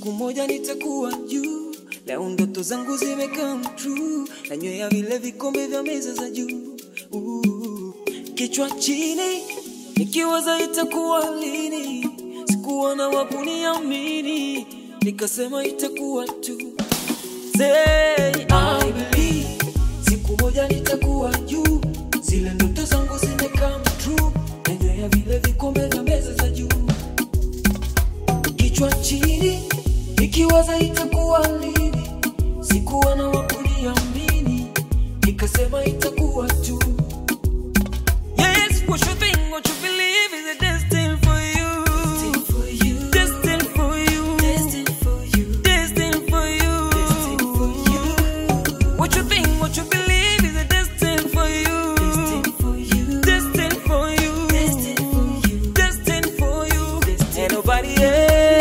siku moja nitakuwa juu. Leo ndoto zangu zimecome true, nanywea vile vikombe vya meza za juu. Uh, Kichwa chini nikiwaza itakuwa lini, sikuona wa kuniamini, nikasema itakuwa tu. Say I believe siku moja nitakuwa juu, zile ndoto zangu zimecome true, nanywea vile vikombe vya meza za juu kichwa chini nikiwaza itakuwa lini, sikuwa na wakuniamini, nikasema itakuwa tu. Yes, what you think, what you believe is a destined for you. Destined for you. Destined for you. What you think, what you believe is a destined for you. Destined for you. Destined for you. And nobody else.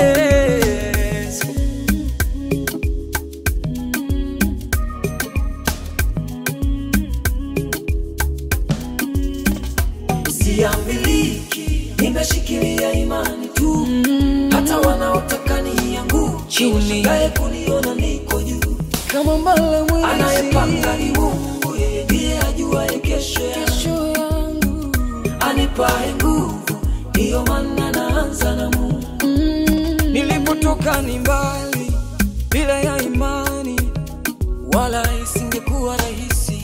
Siamiliki, nimeshikilia imani tu, hata wanaotaka nianguke Chini. washangae kuniona niko juu. kama mbala mwezi Anayepanga ni Mungu, yeye ndiye ajuaye kesho yangu. kesho yangu anipae nguvu, ndiyo maana naanza na Mungu. Nilipotoka ni mbali, bila ya imani, wala isingekuwa rahisi.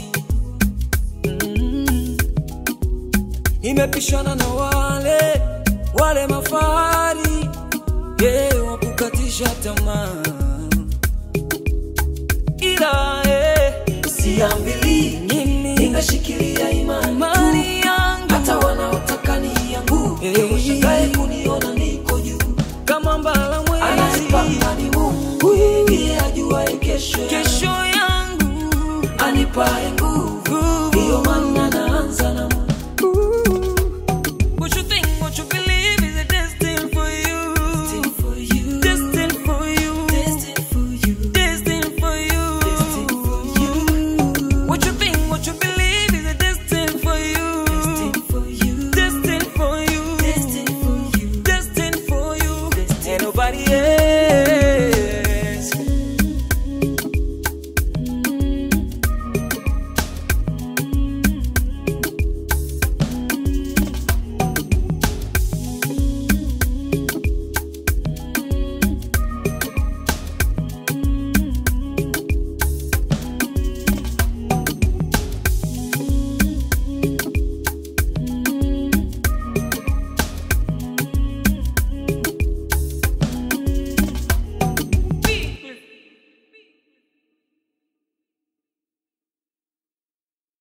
Mm. Nimepishana na wale wale mafahari, yeah, wakukatisha tamaa, ila eh, siambiliki, nimeshikilia imani, imani yangu hata wanaotaka nianguke Hey. washangae kuniona niko juu. kama mbala mwezi Anayepanga ni Mungu, yeye ndiye ajuaye kesho yangu. kesho yangu anipae